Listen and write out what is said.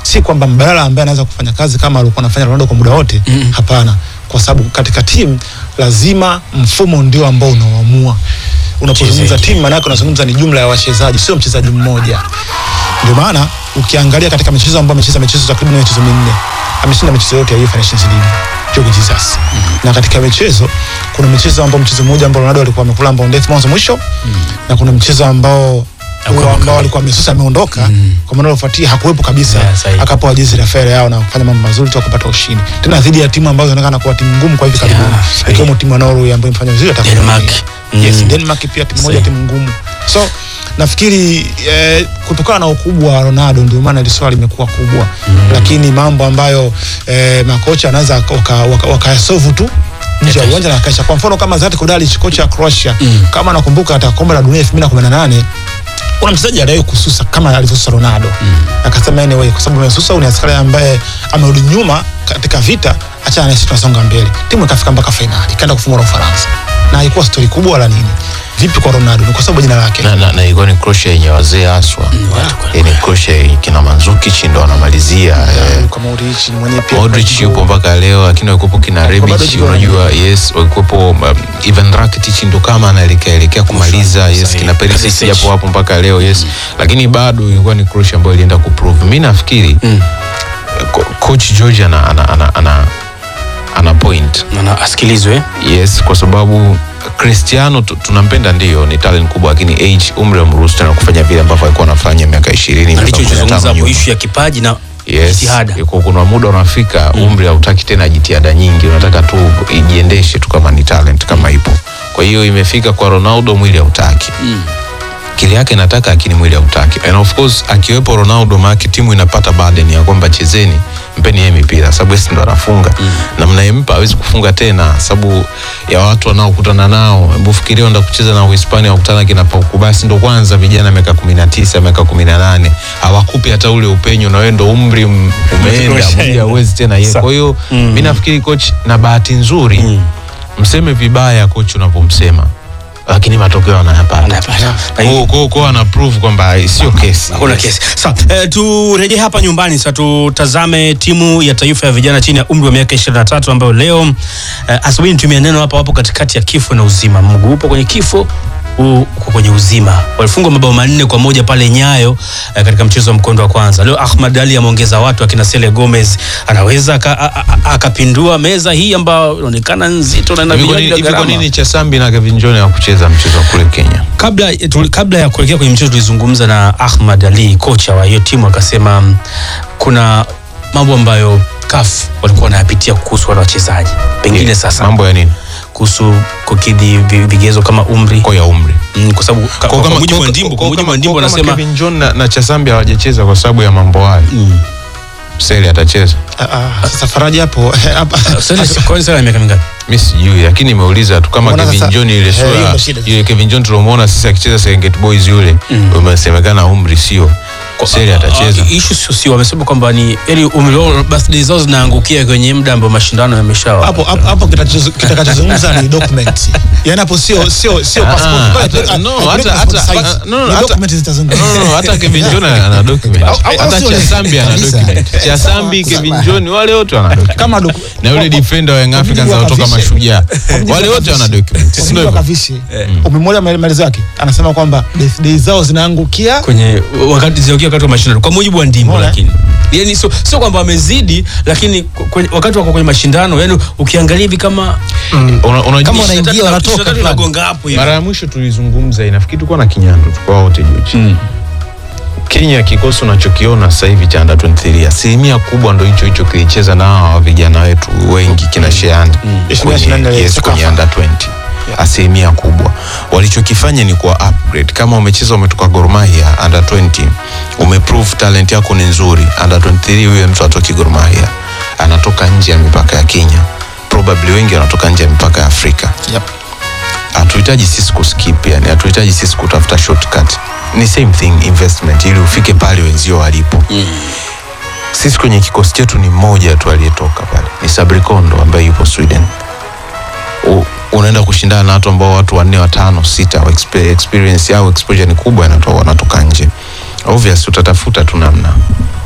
si kwamba mbadala ambaye anaweza kufanya kazi kama alikuwa anafanya Ronaldo kwa muda wote Mm. hapana kwa sababu katika timu lazima mfumo ndio ambao unaoamua unapozungumza Wachezaji. timu maanake unazungumza ni jumla ya wachezaji sio mchezaji mmoja ndio maana ukiangalia katika michezo ambayo amecheza michezo takriban michezo minne ameshinda michezo yote ya UEFA Nations League Jorge Jesus na katika michezo kuna michezo ambao mchezo mmoja ambao Ronaldo alikuwa amekula ambao death mwanzo mwisho na kuna mchezo ambao Alikuwa huo ambao amekula. alikuwa amesusa ameondoka kwa maana ufuatia hakuwepo kabisa Yeah, sahihi. akapewa jezi la fere yao na kufanya mambo mazuri tu akapata ushindi tena dhidi ya timu ambazo zinaonekana kuwa timu ngumu kwa hivi Yeah, karibuni sahihi. ikiwemo timu ya Norway ambayo imefanya vizuri hata Denmark. kwenye- yes Mm. Denmark pia timu moja Sahihi. timu ngumu so nafikiri eh, kutokana na ukubwa wa Ronaldo ndio maana hili swali limekuwa kubwa lakini mambo ambayo eh, makocha anaweza wakayasovu waka, waka yasolve tu nje ya Yakaisha. uwanja na kaisha kwa mfano kama Zlatko Dalic kocha wa Croatia Mm. kama nakumbuka katika kombe la dunia 2018 kuna mchezaji aliwahi kususa kama alivyosusa Ronaldo akasema anyway, kwa sababu amesusa huyu ni askari ambaye amerudi nyuma katika vita, acha na sisi tunasonga mbele. Timu ikafika mpaka fainali ikaenda kufungwa na Ufaransa, na haikuwa stori kubwa wala nini. Vipi kwa Ronaldo? Ni kwa sababu jina lake na, na, na ilikuwa ni Croatia yenye wazee haswa watu kwa- yani Croatia yenye kina Mandzukic ndo wanamalizia eh, kwa Modric ni mwenye pia Modric yupo mpaka leo lakini walikuwepo kina bado Rebic jioni. unajua yes walikuwepo um, Ivan Rakitic ndo kama anaelekea elekea kumaliza yes sahihi. kina Perisic Perisic. japo hapo mpaka leo yes lakini bado ilikuwa ni Croatia ambayo ilienda kuprove mimi nafikiri Mm. ko- coach George ana ana, ana, ana, ana point Na- na asikilizwe yes kwa sababu Cristiano tu- tunampenda ndio ni talent kubwa lakini age umri umruhusu tena kufanya vile ambavyo alikuwa anafanya miaka 20 miaka alichozungumza 15 hapo nyuma. ishu ya kipaji na Yes, jitihada iko- kuna muda unafika umri hautaki tena jitihada nyingi, unataka tu ijiendeshe tu kama ni talent kama ipo. Kwa hiyo imefika kwa Ronaldo, mwili hautaki Mm. akili yake inataka, lakini mwili hautaki. And of course akiwepo Ronaldo, maana timu inapata burden ya kwamba chezeni, mpeni yeye mipira, sababu yeye ndo anafunga na mnayempa hawezi kufunga tena, sababu ya watu wanaokutana nao. Hebu fikiria unaenda kucheza na Uhispania, wakutana kina Pau basi ndo kwanza vijana miaka 19 miaka 18 hawakupi hata ule upenyo, na wewe ndo umri m- umeenda, Umeshaenda. mwili hauwezi tena yeye. Sa- Kwa hiyo Mm. mimi nafikiri coach, na bahati nzuri Mm. mseme vibaya coach unapomsema, lakini matokeo anayapata Anapata. Na hii- kwa kwa kwa ana prove kwamba sio kesi. hakuna Yes. kesi sawa eh, turejee hapa nyumbani sasa tutazame timu ya taifa ya vijana chini ya umri wa miaka 23 ambayo leo eh, asubuhi nitumia neno hapa wapo katikati ya kifo na uzima mguu upo kwenye kifo huu uko kwenye uzima walifungwa mabao manne kwa moja pale nyayo eh, katika mchezo wa mkondo wa kwanza leo ahmad ali ameongeza watu akina sele gomez anaweza aka- a- a- akapindua meza hii ambayo inaonekana nzito na ina Hivi kwa vinywaji nini- vya hivi kwa gharama. nini Chasambi na Kevin John hawakucheza mchezo wa kule Kenya? kabla, tu, kabla ya kuelekea kwenye mchezo tulizungumza na Ahmad Ali kocha wa hiyo timu akasema mm, kuna mambo ambayo CAF walikuwa wanayapitia kuhusu wale wachezaji pengine Yeah. sasa mambo ya nini? kuhusu kukidhi vi- vigezo kama umri Kwa ya umri. mm, kwa sababu ka- kwa mujibu wa Ndimbo kwa mujibu wa Ndimbo kama anasema Kevin John na, na Chasambi hawajacheza kwa sababu ya mambo hayo. mm. Sele atacheza. Ah, ah, sasa Faraji hapo hapa Sasa- kwa nini sasa miaka mingapi Mimi sijui lakini nimeuliza tu kama Mbona Kevin sasa- John ile Eh, hiyo sura ndo shida. ile Kevin John tulomuona sisi akicheza Serengeti Boys yule Mm. umesemekana umri sio. Sele atacheza. Ah, issue sio sio wamesema kwamba ni yani umri wao birthday zao zinaangukia kwenye muda ambao mashindano yameshawa hapo hapo hapo kitachozu- kitakachozungumza ni document yani hapo sio sio sio Ah, passport ah, Kwa- hata- ah, no, ah, hata- passport hata- size. ah, no, no, Ni hata- document zitazungumza No, no, hata Kevin John ana document. Au- au- Hata au sio Chasambi ana kabisa. document. Chasambi, Sawa, Kevin sawa. John wale wote wana document. kama docu- na yule defender wa Young Wabidi Africans wanaotoka wakavishe. mashujaa Wabidi wale wote wakavishe. wana document si Wabidi ndio hivyo? wakavishe. umemwona maelezo yake anasema kwamba birthday zao zinaangukia kwenye wakati ziokia wakati wa mashindano kwa mujibu wa Ndimbo Umeona? lakini yani sio sio kwamba wamezidi lakini kwenye, wakati wako kwenye mashindano yani ukiangalia hivi kama Una- unajua- Kama wanaingia wanatoka fulani. unagonga hapo hivi mara ya mwisho tulizungumza inafikiri tulikuwa na kinyando tukua wote George Mm. Kenya kikosi unachokiona sasa hivi cha under 23 asilimia kubwa ndo hicho hicho kilicheza na hawa vijana wetu wengi kina Shean Ishirini na nane kwenye, yes, Sekafa. kwenye under 20 asilimia kubwa walichokifanya ni kuwa upgrade kama umecheza umetoka Gor Mahia under 20 umeprove talent yako ni nzuri under 23 huyo mtu atoki Gor Mahia anatoka nje ya mipaka ya Kenya probably wengi wanatoka nje ya mipaka ya Afrika Yep. hatuhitaji sisi kuskip yani hatuhitaji sisi kutafuta shortcut ni same thing investment ili ufike pale wenzio walipo Mm. sisi kwenye kikosi chetu ni mmoja tu aliyetoka pale ni Sabri Kondo ambaye yupo Sweden U, unaenda kushindana na watu ambao watu wanne watano sita wa expe- experience yao exposure ni kubwa yanatoka wanatoka nje obvious utatafuta tu namna